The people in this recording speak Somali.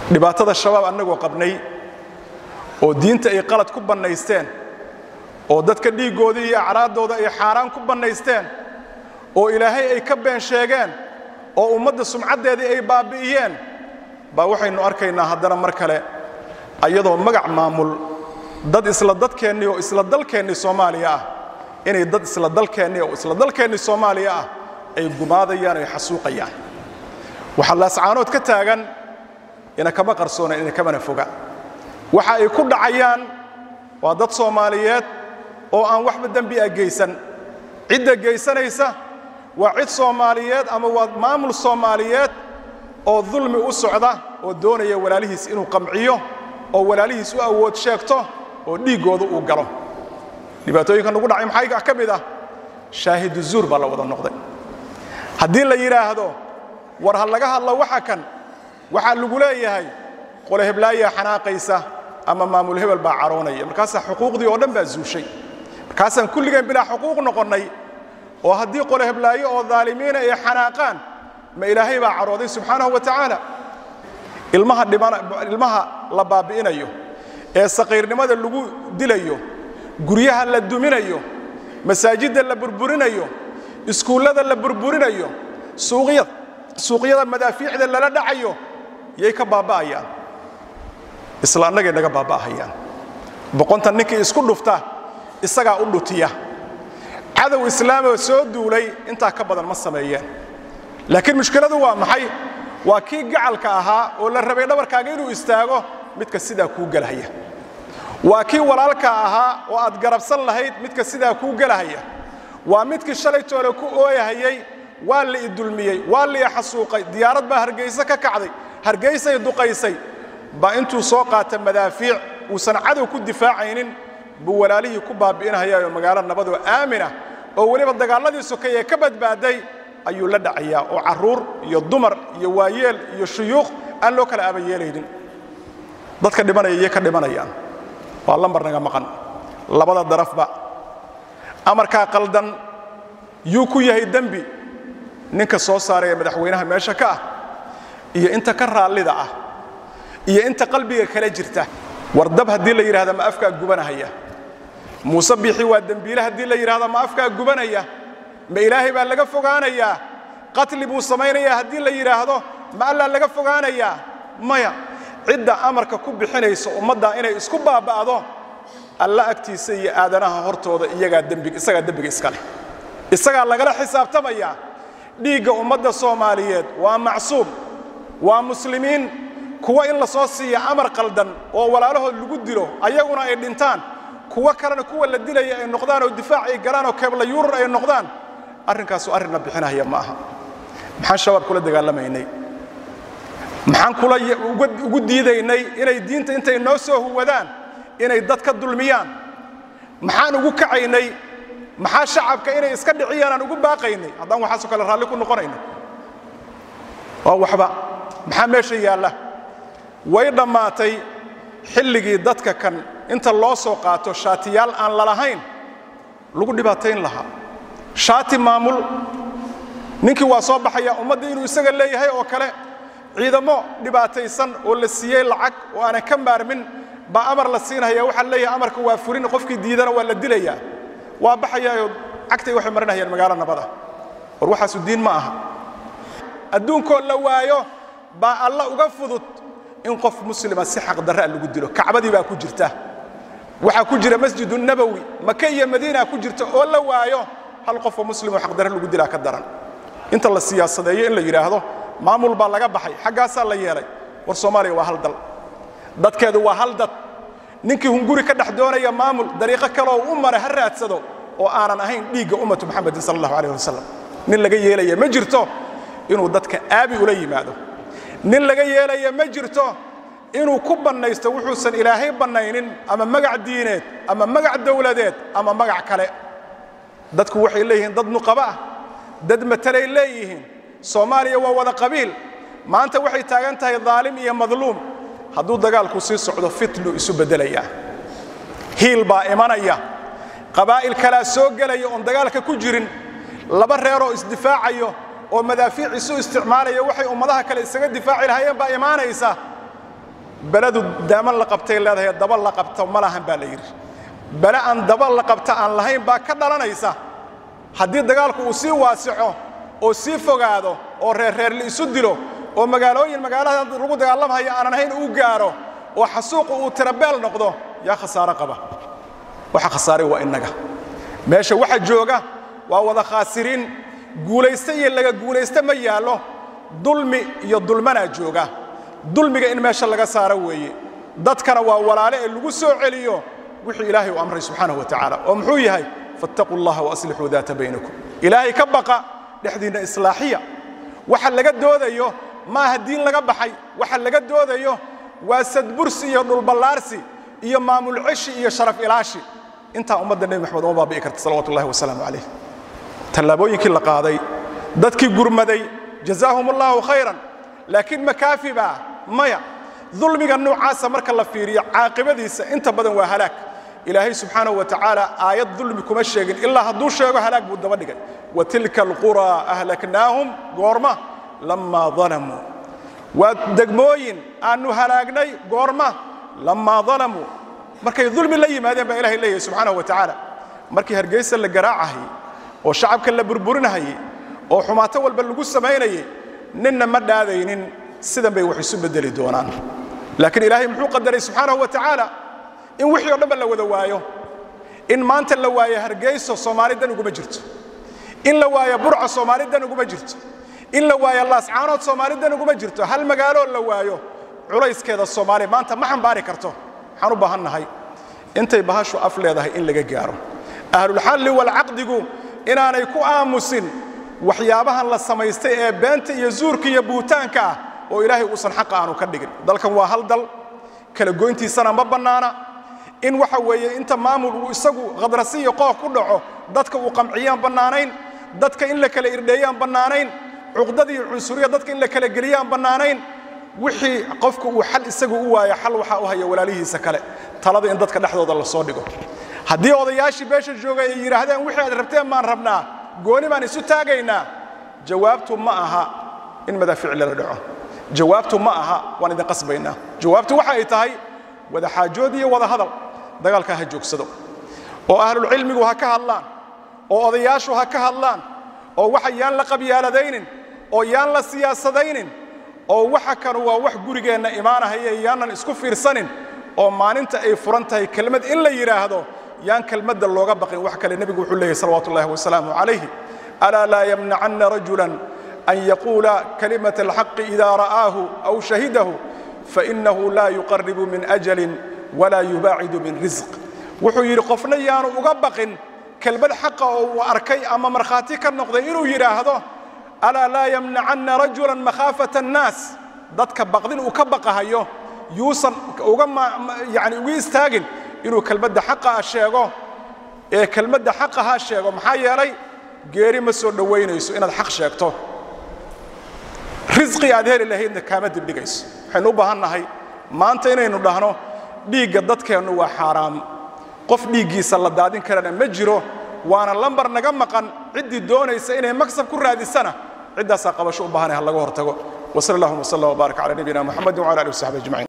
dhibaatada shabaab annagoo qabnay oo diinta ay qalad ku bannaysteen oo dadka dhiiggooda iyo acraaddooda ay xaaraan ku bannaysteen oo ilaahay ay ka been sheegeen oo ummadda sumcaddeedii ay baabbi'iyeen baa waxaynu arkaynaa haddana mar kale ayadoo magac maamul dad isla dadkeennii oo isla dalkeennii soomaaliya ah inay dad isla dalkeennii oo isla dalkeennii soomaaliya ah ay gumaadayaan ay xasuuqayaan waxaa laascaanood ka taagan ina kama qarsoona ina kamana foga waxa ay ku dhacayaan waa dad soomaaliyeed oo aan waxba dembi ah geysan cidda geysanaysa waa cid soomaaliyeed ama waa maamul soomaaliyeed oo dulmi u socda oo doonaya walaalihiis inuu qamciyo oo walaalihiis u awood sheegto oo dhiiggooda uu galo dhibaatooyinka nagu dhacay maxaa ka mid ah shaahidu zuur baa la wada noqday haddii la yidhaahdo war ha laga hadlo waxa kan waxaa lagu leeyahay qole heblaayaa xanaaqaysa ama maamul hebel baa caroonaya markaasaa xuquuqdii oo dhan baa zuushay markaasaan kulligeen bilaa xuquuq noqonnay oo haddii qole heblaayo oo daalimiina ay xanaaqaan ma ilaahay baa carooday subxaanahu wa tacaala ilmaha la baabbi'inayo ee saqiirnimada lagu dilayo guryaha la duminayo masaajidda la burburinayo iskuullada la burburinayo suuqyada madaafiicda lala dhacayo yay ka baaba'ayaan isla annagay naga baaba'ahayaan boqontan ninkii isku dhufta isagaa u dhutiya cadow islaamoo soo duulay intaa ka badan ma sameeyeen laakiin mushkiladu waa maxay waa kii gacalka ahaa oo la rabay dhabarkaaga inuu istaago midka sidaa kuu gelahaya waa kii walaalka ahaa oo aad garabsan lahayd midka sidaa kuu gelahaya waa midkii shalaytoole ku ooyahayay waa la i dulmiyey waa la i xasuuqay diyaarad baa hargayse ka kacday hargaysay duqaysay baa intuu soo qaata madaafiic uusan cadow ku difaacaynin buu walaalihii ku baabbi'inhayaayoo magaalo nabadoo aaminah oo weliba dagaalladii sokayee ka badbaaday ayuu la dhacayaa oo carruur iyo dumar iyo waayeel iyo shuyuuq aan loo kala aabayeelaynin dadka dhimanaya iyo ka dhimanayaan waa lambar naga maqan labada darafba amarkaa qaldan yuu ku yahay dembi ninka soo saaraya madaxweynaha meesha ka ah iyo inta ka raallida ah iyo inta qalbiga kala jirta war dab haddii la yidhahda ma afkaa gubanahaya muuse biixi waa dembiile haddii la yidhahda ma afkaa gubanaya ma ilaahay baa laga fogaanayaa qatli buu samaynayaa haddii la yidhaahdo ma allaa laga fogaanayaa maya cidda amarka ku bixinaysa ummaddaa inay isku baaba'do alla agtiisa iyo aadanaha hortooda iyagaa dembiga isagaa dembiga iska leh isagaa lagala xisaabtamayaa dhiigga ummadda soomaaliyeed waa macsuum waa muslimiin kuwa in la soo siiya amar qaldan oo walaalahood lagu dilo ayaguna ay dhintaan kuwo kalena kuwa la dilaya ay noqdaan oo difaac ay galaan oo keebla yuurar ay noqdaan arrinkaasu arrinna bixinahaya ma aha maxaan shabaab kula dagaalamaynay maxaan kula ugu diidaynay inay diinta intay noo soo huwadaan inay dad ka dulmiyaan maxaan ugu kacaynay maxaa shacabka inay iska dhiciyaan aan ugu baaqaynay haddaan waxaasoo kale raalli ku noqonayno waa waxba maxaa meesha yaalla way dhammaatay xilligii dadka kan inta loo soo qaato shaatiyaal aan lalahayn lagu dhibaatayn lahaa shaati maamul ninkii waa soo baxaya ummaddii inuu isaga leeyahay oo kale ciidamo dhibaataysan oo la siiyey lacag oo aanan ka maarmin baa amar la siinaya waxaa leeyahay amarka waa furin qofkii diidana waa la dilayaa waa baxayaayoo cagtay waxay marinayaan magaalo nabada war waxaasu diin ma aha adduunkoo la waayo baa alla uga fudud in qof muslima si xaqdarraa lagu dilo kacbadii baa ku jirta waxaa ku jira masjidu nabowi maka iyo madiina ku jirta oo la waayo hal qofoo muslimoo xaqdarre lagu dilaa ka daran inta la siyaasadeeyo in la yidhaahdo maamul baa laga baxay xaggaasaa la yeelay war soomaaliya waa hal dal dadkeedu waa hal dad ninkii hunguri ka dhex doonaya maamul dariiqo kaleoo u mara ha raadsado oo aanan ahayn dhiigga ummatu muxamedin sala allahu alayh wasalam nin laga yeelaya ma jirto inuu dadka aabi ula yimaado nin laga yeelaya ma jirto inuu ku bannaysto wuxuusan ilaahay bannaynin ama magac diineed ama magac dowladeed ama magac kale dadku waxay leeyihiin dad nuqaba ah dad matalay leeyihiin soomaaliya waa wada qabiil maanta waxay taagan tahay daalim iyo madluum hadduu dagaalku sii socdo fitlu isu beddelayaa hiil baa imanaya qabaa'il kalaa soo gelaya oon dagaalka ku jirin laba reeroo isdifaacayo oo madaafiic isu isticmaalaya waxay ummadaha kale isaga difaaci lahaayeen baa imaanaysa beledu daaman la qabtay leedahay daba la qabto ma lahan baa la yidhi bele aan daba la qabta aan lahayn baa ka dhalanaysa haddii dagaalku uu sii waasico oo sii fogaado oo reerreer la isu dilo oo magaalooyin magaalada lagu dagaalamhaya aanan ahayn uu gaaro oo xasuuqu uu tirabeel noqdo yaa khasaaro qaba waxa khasaaray waa innaga meesha waxa jooga waa wada khaasiriin guulayste iyo laga guulayste ma yaallo dulmi iyo dulmanaa jooga dulmiga in meesha laga saaro weeye dadkana waa walaale ee lagu soo celiyo wixii ilaahay u amray subxaanahu wa tacaala oo muxuu yahay fattaquu allaha waaslixuu daata baynakum ilaahay ka baqa dhexdiinna islaaxiya waxa laga doodayo maaha diin laga baxay waxa laga doodayo waa sadbursi iyo dhulballaarsi iyo maamul ceshi iyo sharaf ilaashi intaa ummadda nebi maxamed uma baabi'i karta salawatu ullahi wasalaamu calayh tallaabooyinkii la qaaday dadkii gurmaday jazaahum allahu khayran laakiin makaafi baa maya dulmiga noocaasa marka la fiiriyo caaqibadiisa inta badan waa halaag ilaahay subxaanahu wa tacaala aayad dulmi kuma sheegin ilaa hadduu sheego halaag buu daba dhigay wa tilka alquraa ahlaknaahum goorma lammaa dalamuu waa degmooyin aannu halaagnay goorma lammaa dalamuu markay dulmi la yimaadeen baa ilahay leeyahay subxaanahu wa tacaala markii hargeysa la garaacahayey oo shacabka la burburinahayey oo xumaato walba lagu samaynayey ninna ma dhaadaynin sidan bay wax isu beddeli doonaan laakiin ilaahay muxuu qadaray subxaanahu wa tacaala in wixii o dhanba la wada waayo in maanta la waayo hargeyso soomaali dan uguma jirto in la waayo burca soomaali dan uguma jirto in la waayo laascaanood soomaali dan uguma jirto hal magaaloo la waayo culayskeeda soomaaliya maanta ma xambaari karto waxaan u baahan nahay intay bahashu af leedahay in laga gaaro ahlulxalli walcaqdigu inaanay ku aamusin waxyaabahan la samaystay ee beenta iyo zuurka iyo buutaanka ah oo ilaahay uusan xaqa aanu ka dhigin dalkan waa hal dal kala goyntiisana ma bannaana in waxa weeye inta maamul uu isagu khadrasi iyo qooq ku dhaco dadka uu qamciyaan bannaanayn dadka in la kala irdheeyaan bannaanayn cuqdada iyo cunsuriya dadka in la kala geliyaan bannaanayn wixii qofku uu xal isagu u waayo xal waxaa u haya walaalihiisa kale talada in dadka dhexdooda la soo dhigo haddii odayaashii beesha joogay ay yidhaahdeen wixii aad rabteen baan rabnaa gooni baan isu taagaynaa jawaabtu ma aha in madaafiic lala dhaco jawaabtu ma aha waan idin qasbaynaa jawaabtu waxa ay tahay wada xaajood iyo wada hadal dagaalkaa ha joogsado oo ahlulcilmigu ha ka hadlaan oo odayaashu ha ka hadlaan oo waxa yaan la qabyaaladaynin oo yaan la siyaasadaynin oo waxa kanu waa wax gurigeenna imaanahaya yaanan isku fiirsanin oo maalinta ay furan tahay kelmad in la yidhaahdo yaan kelmadda looga baqin wax kale nebigu wuxuu leeyahy salawatu ullahi wasalaamu calayhi alaa laa yamnacanna rajulan an yaquula kalimata alxaqi ida ra'aahu aw shahidahu fainahu laa yuqaribu min ajalin walaa yubaacidu min risq wuxuu yidhi qofna yaanu uga baqin kelmad xaqa oo uu arkay ama markhaati ka noqday inuu yidhaahdo alaa laa yamnacanna rajulan makhaafata annaas dadka baqdin uu ka baqahayo yuusan uga yani uga istaagin inuu kelmadda xaqaa sheego ee kelmadda xaqaha sheego maxaa yeelay geeri ma soo dhowaynayso inaad xaq sheegto risqi aad heli lahaydna kaama dibdhigayso waxaynu u baahan nahay maanta inaynu dhahno dhiigga dadkeennu waa xaaraam qof dhiiggiisa la daadin karana ma jiro waana lambar naga maqan ciddii doonaysa inay maksab ku raadisana ciddaasaa qabasho u baahanay ha laga hortago وصلى اللهم وسلم وبارك على نبينا محمد وعلى اله وصحبه اجمعين